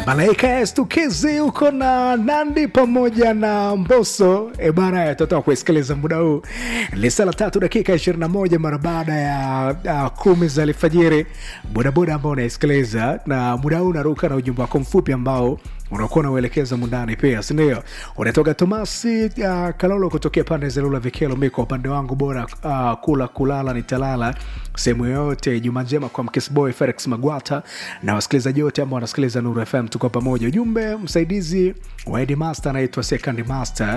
Malaika ya Stukizi uko na Nandi pamoja na Mboso. E bana, tutatoka kuisikiliza muda huu ni saa tatu dakika ishirini na moja mara baada ya uh, kumi za alfajiri. Bodaboda ambao unaisikiliza na muda huu unaruka na ujumbe wako mfupi ambao unakuwa unauelekeza mundani pia, sindio? Unatoka Tomasi uh, Kalolo kutokea pande za Lula Vikelo. Mi kwa upande wangu bora uh, kula kulala nitalala sehemu yoyote. Juma njema kwa Mkisboy Felix Magwata na wasikilizaji wote ambao wanasikiliza Nuru FM, tuko pamoja. Ujumbe msaidizi wa Headmaster anaitwa Second Master.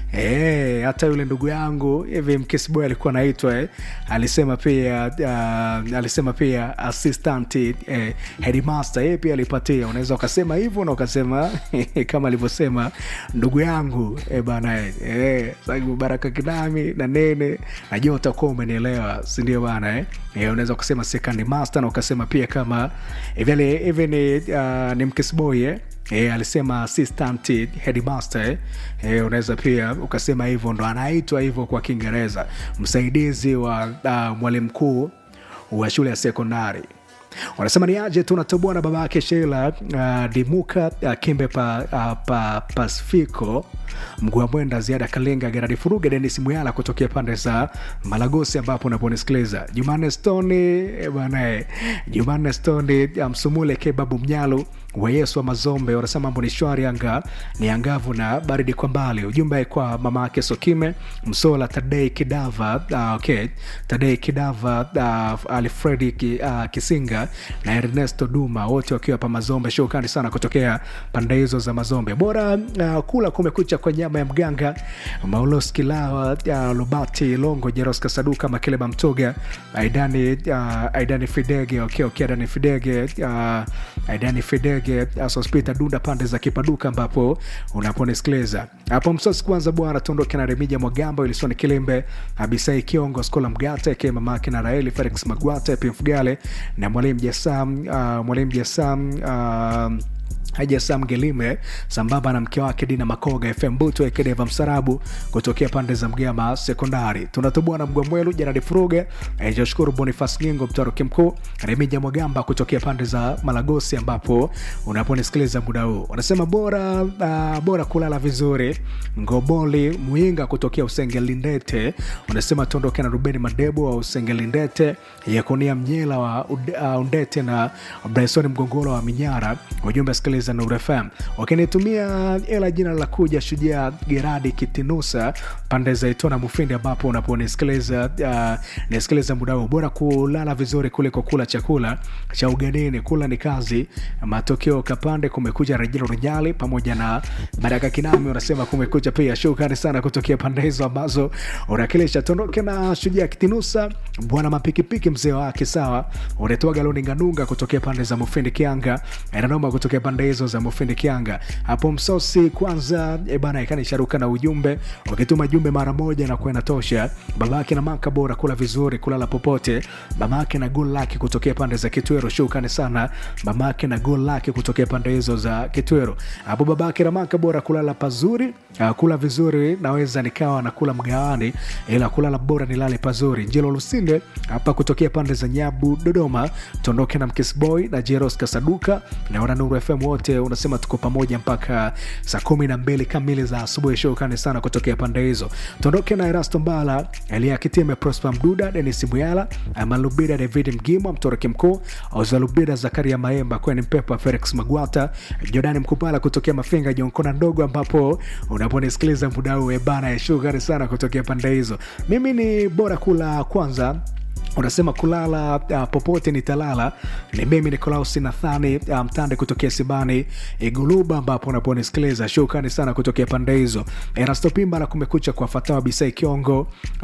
Eh, hata yule ndugu yangu hivi Mkisboy alikuwa anaitwa eh, alisema pia uh, alisema pia assistant eh, Headmaster yeye pia alipatia. Unaweza ukasema hivyo na ukasema kama alivyosema ndugu yangu eh, bana eh, eh, sababu Baraka Kinami na Nene, najua utakuwa umenielewa, si ndio bana eh? Eh, unaweza ukasema second master na ukasema pia kama hivi hivi ni, uh, ni Mkisboy eh? E, alisema assistant headmaster eh? E, unaweza pia ukasema hivyo, ndo anaitwa hivyo kwa Kiingereza, msaidizi wa uh, mwalimu mkuu wa shule ya sekondari wanasema ni aje tunatoboa na baba yake Sheila uh, Dimuka uh, Kimbe pa, uh, pa Pacifico Mgua Mwenda Ziada Kalenga Geradi Furuge Denis Muyala kutokea pande za Malagosi ambapo unaponisikiliza Jumanne Stoni bwana Jumanne Stoni Msumule um, Kebabu Mnyalu wa Yesu wa Mazombe wanasema mambo ni shwari, anga ni angavu na baridi kwa mbali. Ujumbe kwa mama yake Sokime Msola Tadei Kidava uh, okay. Tadei Kidava uh, Alfredi ki, uh, Kisinga na Ernesto Duma wote wakiwa pa Mazombe. Shukrani sana kutokea pande hizo za Mazombe. Bora uh, kula kumekucha kwa nyama ya mganga Maulos Kilawa uh, Lubati Longo Jeroska Saduka Makeleba Mtoga Aidani uh, Aidani Fidege okay, okay, Aidani Fidege uh, Aidani Fidege Sospita Dunda pande za Kipaduka ambapo unaponisikiliza hapo msosi. Kwanza bwana, tuondoke na Remija Mwagamba, Ilisoni Kilembe, Abisai Kiongo, Skola Mgata ke mamake na Raeli Felix Magwata Pimfugale na mwalimu Jasam uh, mwalimu Jasam uh, Haja Sam Gelime sambamba na mke wake Dina Makoga FM Buto Ekedeva Msarabu kutokea pande za Mgama Sekondari. Tunatoboa na Mgwamwelu Janadi Furuge Joshukuru Bonifas Ngingo Mtoroki Mkuu Remija Mwagamba kutokea pande za Malagosi ambapo unaponisikiliza muda huu wanasema bora uh, bora kulala vizuri. Ngoboli Muinga kutokea Usengelindete unasema tuondoke na Rubeni Madebo wa Usengelindete Yakonia Mnyela wa uh, Undete na Bryson Mgongoro wa Minyara ujumbe sikiliza Nuru FM wakinitumia ela jina la kuja Shujaa Geradi Kitinusa pande za Itona Mufindi, ambapo unaponisikiliza uh, nisikiliza muda huu. Bora kulala vizuri kuliko kula chakula cha ugenini. Kula ni kazi. Matokeo Kapande, kumekuja Rejelo Rujali pamoja na Baraka Kinami unasema kumekuja pia. Shukrani sana kutokea pande hizo ambazo unakilisha. Tondoke na Shujaa Kitinusa, bwana mapikipiki, mzee wake sawa, unatoaga Loninganunga kutokea pande za Mufindi Kianga, inanoma kutokea pande hizo za Mufindi Kianga hapo Msosi. Kwanza e bana, ikanisharuka na ujumbe, ukituma jumbe mara moja na kuwa inatosha. Babake na maka bora kula vizuri, kulala popote. Mamake na gol lake kutokea pande za Kitwero, shukrani sana mamake na gol lake kutokea pande hizo za Kitwero hapo. Babake na maka bora kulala pazuri, uh, kula vizuri, naweza nikawa na kula mgawani, ila kulala bora nilale pazuri. Njelo Lusinde hapa kutokea pande za Nyabu Dodoma, tondoke na Mkisboy na Jeros Kasaduka na wana Nuru FM wote unasema tuko pamoja mpaka saa kumi na mbili kamili za asubuhi. Shukrani sana kutokea pande hizo. Tuondoke na Erasto Mbala, Elia Kitime, Prosper Mduda, Denis Muyala, Malubida, David Mgimwa, Mtoroki Mkuu, Ozalubida, Zakaria Maemba, Kweni Mpepa, Felix Magwata, Jordani Mkupala kutokea Mafinga, Jonkona Ndogo, ambapo unaponisikiliza muda huu ebana. Shukrani sana kutokea pande hizo. Mimi ni bora kula kwanza unasema kulala uh, popote nitalala. Ni mimi Nikolaus Nathani uh, Mtande kutokea Sibani Iguluba, ambapo unaponisikiliza. Shukrani sana kutokea pande hizo. Erasto Pimba na Kumekucha kwa Fatawa Bisai Kiongo,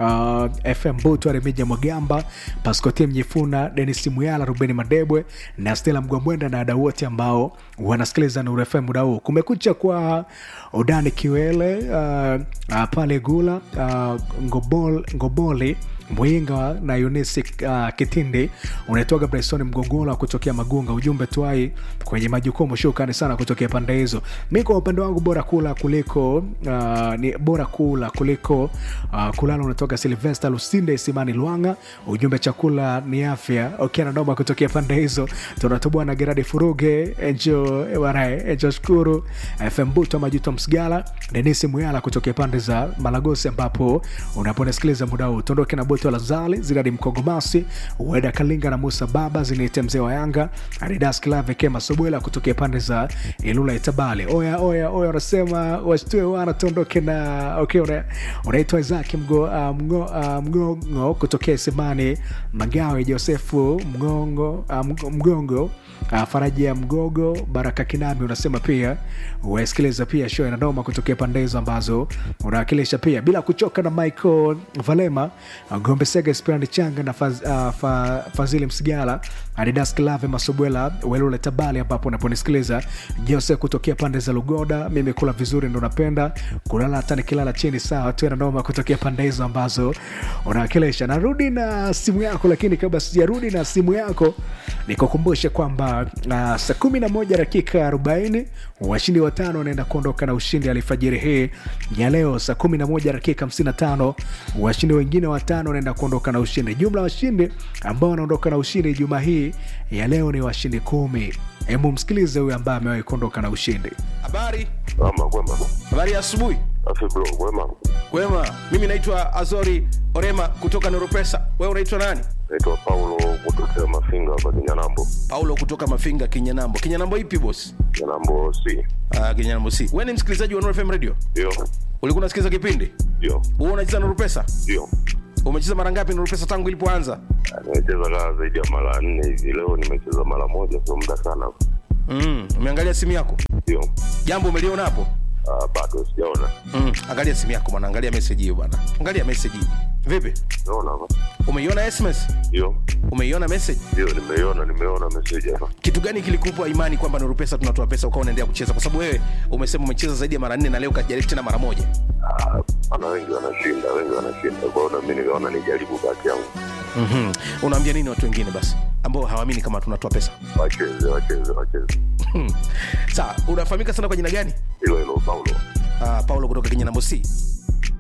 uh, FM Butu Remija Mwagamba, Paskoti Mjifuna, Denis Muyala, Rubeni Madebwe na Stela Mgwamwenda na wadau wote ambao wanasikiliza Nuru FM muda huu. Kumekucha kwa Udani Kiwele uh, uh, pale Gula uh, Ngobol, Ngoboli mwinga na yunisi uh, kitindi unaitoga bryson mgongola kutokea magunga ujumbe twai kwenye majukumu shukani sana kutokea pande hizo mi kwa upande wangu bora kula kuliko uh, ni bora kula kuliko uh, kulala unatoka silvester lusinde isimani lwanga ujumbe chakula ni afya ukiana noma kutokea pande hizo tunatoboa na geradi furuge enjo banae enjo shukuru fm buto majuto msigala denisi muyala kutokea pande za malagosi ambapo unaponisikiliza muda huu tuondoke na boto la zali ziradi mkogomasi ueda kalinga na musa baba ziniite mzee wa yanga adidas klave kema sobwela kutokea pande za ilula itabali oya oya oya unasema washtue wana tuondoke na okay, una, unaitwa isaki mgo, uh, mgo, uh, mgongo kutokea simani magawe josefu mgongo uh, mgo- mgongo uh, faraja mgogo baraka kinami unasema pia uwasikiliza pia show inanoma kutokea pande hizo ambazo unawakilisha pia bila kuchoka na michael valema uh, gombe sega spirani changa na faz, uh, fa, fazili msigala adidas klave masobwela welule tabali ambapo unaponisikiliza jose kutokea pande za lugoda mimi kula vizuri ndo napenda kulala hata nikilala chini sawa tu nanoma kutokea pande hizo ambazo unawakilisha narudi na simu yako lakini kabla sijarudi na simu yako nikukumbushe kwamba uh, saa kumi na moja dakika 40 washindi watano wanaenda kuondoka na ushindi alfajiri hii ya leo saa kumi na moja dakika 55 washindi wengine watano wanaenda kuondoka na ushindi jumla ya washindi ambao wanaondoka na ushindi juma hii ya leo ni washindi kumi hemu msikilize huyu ambaye amewahi kuondoka na ushindi habari Ama kwema. habari ya asubuhi Afi bro, kwema. kwema mimi naitwa azori orema kutoka noropesa wewe unaitwa nani Naitwa Paulo kutokea Mafinga hapa Kinyanambo. paulo kutoka mafinga kinyanambo kinyanambo ipi bos Kinyanambo si. uh, kinyanambo si wewe ni msikilizaji wa Nuru fm radio Ndio. ulikuwa unasikiliza kipindi Ndio. wewe unacheza noropesa Ndio. umecheza mara ngapi noropesa tangu ilipoanza Ah, Nimecheza kaa zaidi ya mara nne hivi. Leo nimecheza mara moja, sio muda sana. mm, umeangalia simu yako Ndio. jambo umeliona hapo Ah, bado sijaona. mm, angalia simu yako bwana angalia message hiyo bwana angalia message hii vipi Naona hapa. umeiona sms Ndio. umeiona message Ndio, nimeiona, nimeona message hapa. kitu gani kilikupa imani kwamba Nuru Pesa tunatoa pesa ukawa unaendelea kucheza? Kwa sababu wewe umesema umecheza zaidi ya mara nne na leo kajaribu tena mara moja. Ah, ana wengi wanashinda, wengi wanashinda. Kwa hiyo na mimi nikaona nijaribu bahati yangu. mm Unaambia nini watu wengine basi ambao hawaamini kama tunatoa pesa? Wacheze, wacheze, wacheze. Sawa, unafahamika sana kwa jina gani? Hilo hilo Paulo. Uh, Paulo kutoka Kenya namba C.